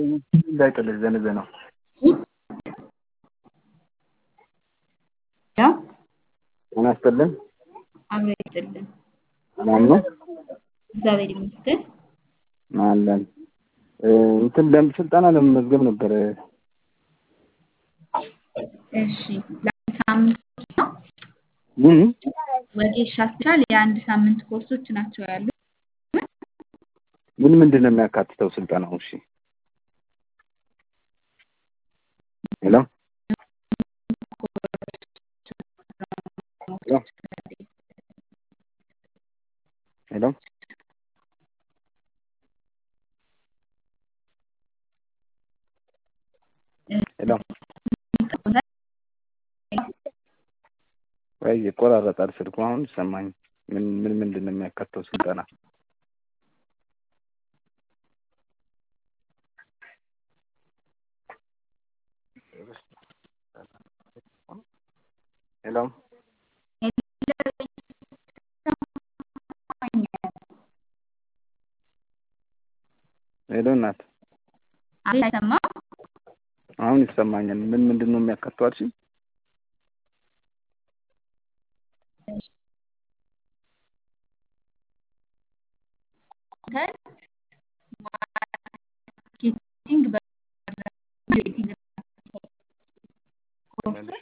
እንዳይጥልህ ዘንዘነው ያው ጤና ይስጥልን አብሮ ይስጥልን። ሰላም ነው እግዚአብሔር ይመስገን። አለን እንትን ለም ስልጠና ለመመዝገብ ነበረ። እሺ ለአንድ ሳምንት ኮርስ ነው። ምን ወጌሻ ስፔሻል የአንድ ሳምንት ኮርሶች ናቸው ያሉት። ምን ምንድን ነው የሚያካትተው ስልጠናው? እሺ ሄሎ ሄሎ ሄሎ ወይ ይቆራረጣል ስልኩ። አሁን ይሰማኝ። ምን ምን ምንድን ነው የሚያካትተው ስልጠና? ሄሎ ሄሎ እናት አቤት አይሰማም? አሁን ይሰማኛል። ምን ምንድን ነው የሚያካትተው አልሽኝ? ማርኬቲንግ በ-